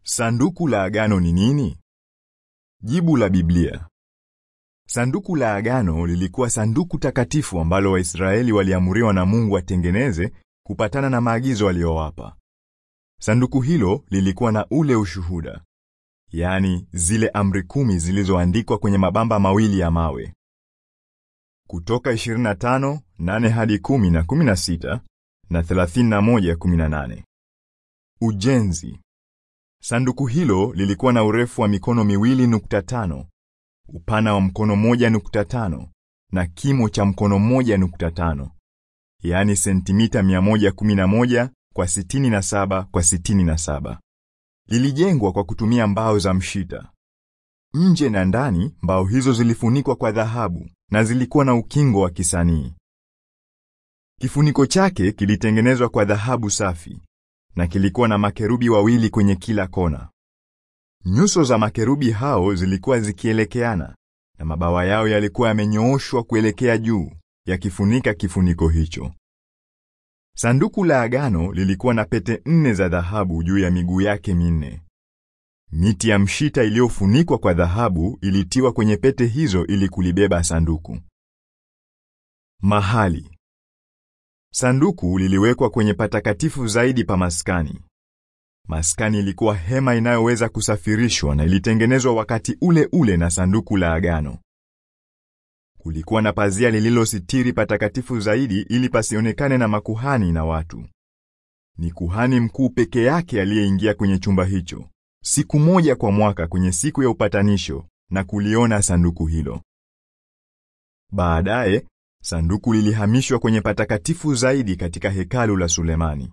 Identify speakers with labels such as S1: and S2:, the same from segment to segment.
S1: Sanduku la Agano ni nini? Jibu la Biblia. Sanduku la Agano lilikuwa sanduku takatifu ambalo Waisraeli waliamuriwa na Mungu watengeneze kupatana na maagizo aliyowapa. Sanduku hilo lilikuwa na ule ushuhuda, yaani zile amri kumi zilizoandikwa kwenye mabamba mawili ya mawe. Kutoka 25 8 hadi 10 na 16 na 31 18. Ujenzi. Sanduku hilo lilikuwa na urefu wa mikono miwili nukta tano, upana wa mkono moja nukta tano na kimo cha mkono moja nukta tano, yaani sentimita 111 kwa 67 kwa 67. Lilijengwa kwa kutumia mbao za mshita. Nje na ndani mbao hizo zilifunikwa kwa dhahabu na zilikuwa na ukingo wa kisanii. Kifuniko chake kilitengenezwa kwa dhahabu safi na kilikuwa na makerubi wawili kwenye kila kona. Nyuso za makerubi hao zilikuwa zikielekeana na mabawa yao yalikuwa yamenyooshwa kuelekea juu, yakifunika kifuniko hicho. Sanduku la Agano lilikuwa na pete nne za dhahabu juu ya miguu yake minne. Miti ya mshita iliyofunikwa kwa dhahabu ilitiwa kwenye pete hizo ili kulibeba sanduku. Mahali Sanduku liliwekwa kwenye patakatifu zaidi pa maskani. Maskani ilikuwa hema inayoweza kusafirishwa na ilitengenezwa wakati ule ule na sanduku la Agano. Kulikuwa na pazia lililositiri patakatifu zaidi ili pasionekane na makuhani na watu. Ni kuhani mkuu peke yake aliyeingia kwenye chumba hicho siku moja kwa mwaka kwenye siku ya upatanisho na kuliona sanduku hilo. Baadaye sanduku lilihamishwa kwenye patakatifu zaidi katika hekalu la Sulemani.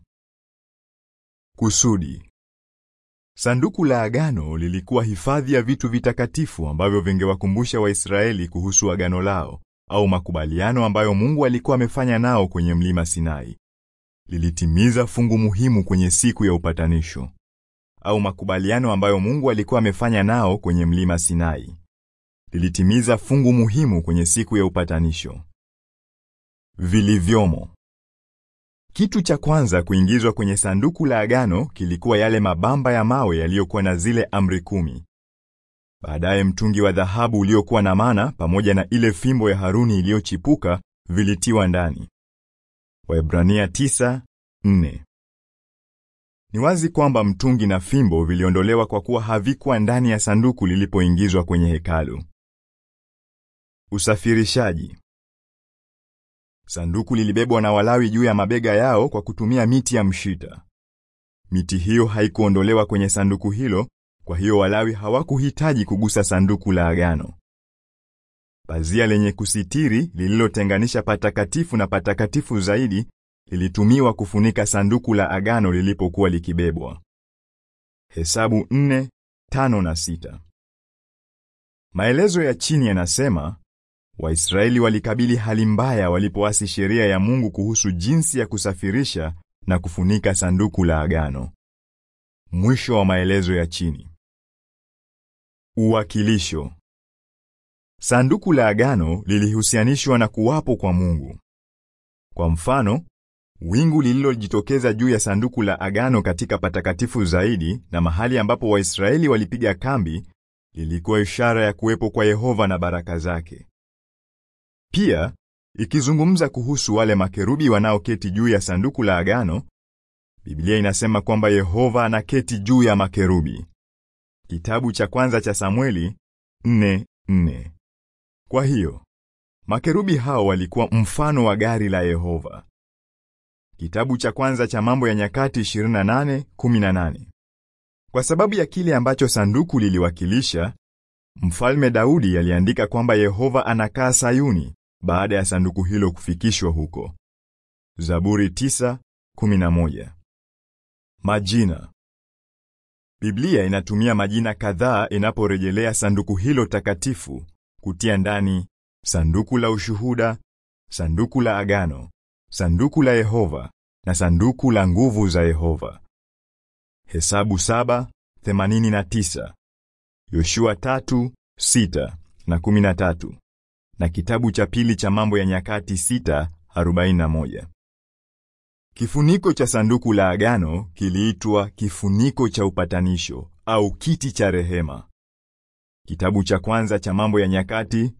S1: Kusudi. Sanduku la Agano lilikuwa hifadhi ya vitu vitakatifu ambavyo vingewakumbusha Waisraeli kuhusu agano lao au makubaliano ambayo Mungu alikuwa amefanya nao kwenye mlima Sinai. Lilitimiza fungu muhimu kwenye siku ya upatanisho au makubaliano ambayo Mungu alikuwa amefanya nao kwenye mlima Sinai. Lilitimiza fungu muhimu kwenye siku ya upatanisho. Vilivyomo. Kitu cha kwanza kuingizwa kwenye sanduku la agano kilikuwa yale mabamba ya mawe yaliyokuwa na zile amri kumi. Baadaye mtungi wa dhahabu uliokuwa na mana pamoja na ile fimbo ya Haruni iliyochipuka vilitiwa ndani. Waebrania 9:4. Ni wazi kwamba mtungi na fimbo viliondolewa kwa kuwa havikuwa ndani ya sanduku lilipoingizwa kwenye hekalu. Usafirishaji. Sanduku lilibebwa na Walawi juu ya mabega yao kwa kutumia miti ya mshita. Miti hiyo haikuondolewa kwenye sanduku hilo, kwa hiyo Walawi hawakuhitaji kugusa sanduku la agano. Pazia lenye kusitiri lililotenganisha patakatifu na patakatifu zaidi lilitumiwa kufunika sanduku la agano lilipokuwa likibebwa. Hesabu 4, 5 na 6. Maelezo ya chini yanasema Waisraeli walikabili hali mbaya walipoasi sheria ya Mungu kuhusu jinsi ya kusafirisha na kufunika sanduku la agano. Mwisho wa maelezo ya chini. Uwakilisho. Sanduku la agano lilihusianishwa na kuwapo kwa Mungu. Kwa mfano, wingu lililojitokeza juu ya sanduku la agano katika patakatifu zaidi na mahali ambapo Waisraeli walipiga kambi lilikuwa ishara ya kuwepo kwa Yehova na baraka zake. Pia, ikizungumza kuhusu wale makerubi wanaoketi juu ya sanduku la agano, Biblia inasema kwamba Yehova anaketi juu ya makerubi. Kitabu cha kwanza cha Samueli 4:4. Kwa hiyo, makerubi hao walikuwa mfano wa gari la Yehova. Kitabu cha kwanza cha Mambo ya Nyakati 28:18. Kwa sababu ya kile ambacho sanduku liliwakilisha, Mfalme Daudi aliandika kwamba Yehova anakaa Sayuni baada ya sanduku hilo kufikishwa huko. Zaburi 9:11. Majina. Biblia inatumia majina kadhaa inaporejelea sanduku hilo takatifu, kutia ndani sanduku la ushuhuda, sanduku la agano, sanduku la Yehova na sanduku la nguvu za Yehova. Hesabu 7:89, Yoshua 3:6 na 13 na kitabu cha pili cha Mambo ya Nyakati 6:41. Kifuniko cha sanduku la agano kiliitwa kifuniko cha upatanisho au kiti cha rehema. Kitabu cha kwanza cha Mambo ya Nyakati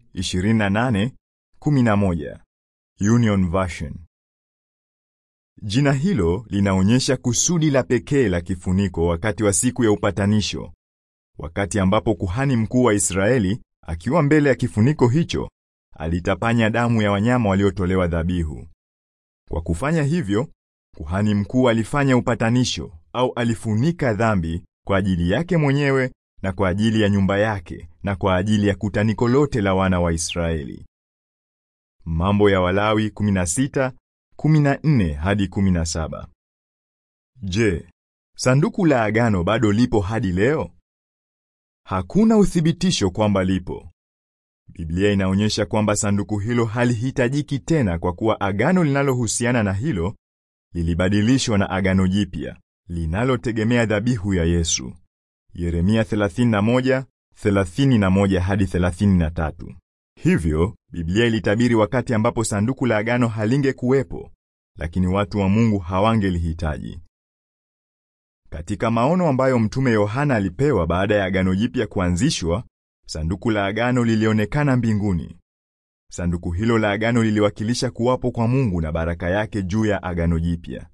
S1: 28:11 Union Version. Jina hilo linaonyesha kusudi la pekee la kifuniko wakati wa siku ya upatanisho, wakati ambapo kuhani mkuu wa Israeli akiwa mbele ya kifuniko hicho alitapanya damu ya wanyama waliotolewa dhabihu. Kwa kufanya hivyo, kuhani mkuu alifanya upatanisho au alifunika dhambi kwa ajili yake mwenyewe na kwa ajili ya nyumba yake na kwa ajili ya kutaniko lote la wana wa Israeli. Mambo ya Walawi 16 14 hadi 17. Je, sanduku la agano bado lipo hadi leo? Hakuna uthibitisho kwamba lipo. Biblia inaonyesha kwamba sanduku hilo halihitajiki tena kwa kuwa agano linalohusiana na hilo lilibadilishwa na agano jipya linalotegemea dhabihu ya Yesu. Yeremia 31, 31 hadi 33. Hivyo, Biblia ilitabiri wakati ambapo sanduku la agano halingekuwepo, lakini watu wa Mungu hawangelihitaji. Katika maono ambayo mtume Yohana alipewa baada ya agano jipya kuanzishwa, sanduku la agano lilionekana mbinguni. Sanduku hilo la agano liliwakilisha kuwapo kwa Mungu na baraka yake juu ya agano jipya.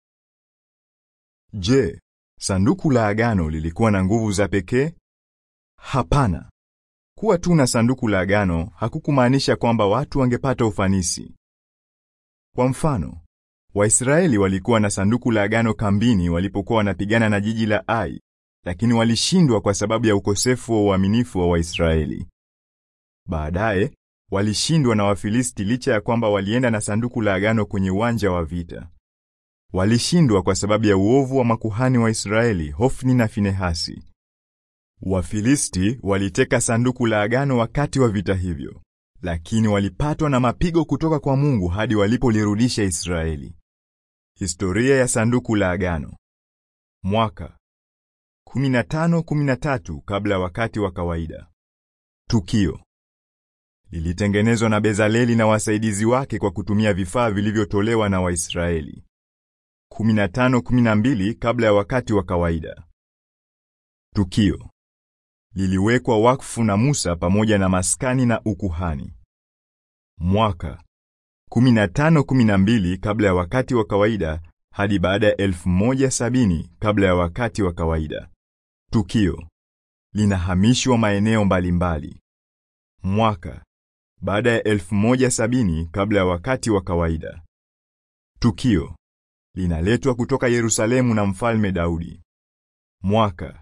S1: Je, sanduku la agano lilikuwa na nguvu za pekee? Hapana. Kuwa tu na sanduku la agano hakukumaanisha kwamba watu wangepata ufanisi. Kwa mfano, Waisraeli walikuwa na sanduku la agano kambini walipokuwa wanapigana na jiji la Ai, lakini walishindwa kwa sababu ya ukosefu wa uaminifu wa Waisraeli. Baadaye, walishindwa na Wafilisti licha ya kwamba walienda na sanduku la agano kwenye uwanja wa vita. Walishindwa kwa sababu ya uovu wa makuhani wa Israeli, Hofni na Finehasi. Wafilisti waliteka sanduku la agano wakati wa vita hivyo, lakini walipatwa na mapigo kutoka kwa Mungu hadi walipolirudisha Israeli. Historia ya sanduku la agano. Mwaka 1513 kabla ya wakati wa kawaida. Tukio lilitengenezwa na Bezaleli na wasaidizi wake kwa kutumia vifaa vilivyotolewa na Waisraeli. 1512 kabla ya wakati wa kawaida. Tukio liliwekwa wakfu na Musa pamoja na maskani na ukuhani. Mwaka 1512 kabla ya wakati wa kawaida hadi baada ya 1070 kabla ya wakati wa kawaida. Tukio linahamishwa maeneo mbalimbali. Mwaka baada ya 1070 kabla ya wakati wa kawaida. Tukio linaletwa kutoka Yerusalemu na Mfalme Daudi. Mwaka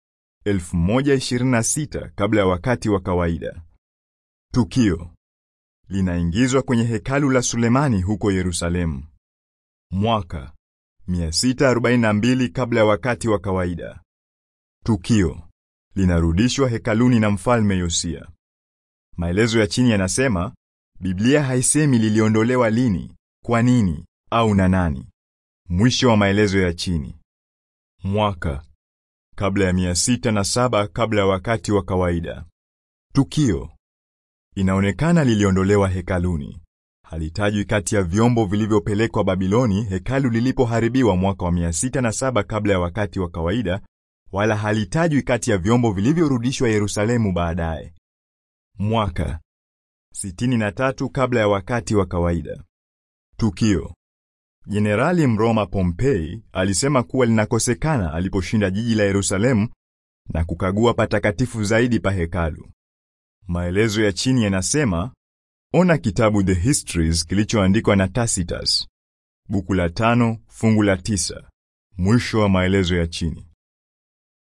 S1: 1026 kabla ya wakati wa kawaida. Tukio linaingizwa kwenye hekalu la Sulemani huko Yerusalemu. Mwaka 642 kabla ya wakati wa kawaida. Tukio linarudishwa hekaluni na Mfalme Yosia. Maelezo ya chini yanasema Biblia haisemi liliondolewa lini, kwa nini au na nani. Mwisho wa maelezo ya chini. Mwaka kabla ya mia sita na saba kabla ya wakati wa kawaida. Tukio inaonekana liliondolewa hekaluni. Halitajwi kati ya vyombo vilivyopelekwa Babiloni hekalu lilipoharibiwa mwaka wa mia sita na saba kabla ya wakati wa kawaida, wala halitajwi kati ya vyombo vilivyorudishwa Yerusalemu baadaye. Mwaka sitini na tatu kabla ya wakati wa kawaida. Tukio Jenerali Mroma Pompei alisema kuwa linakosekana aliposhinda jiji la Yerusalemu na kukagua patakatifu zaidi pa hekalu. Maelezo ya chini yanasema, ona kitabu The Histories kilichoandikwa na Tacitus, buku la tano fungu la tisa. Mwisho wa maelezo ya chini.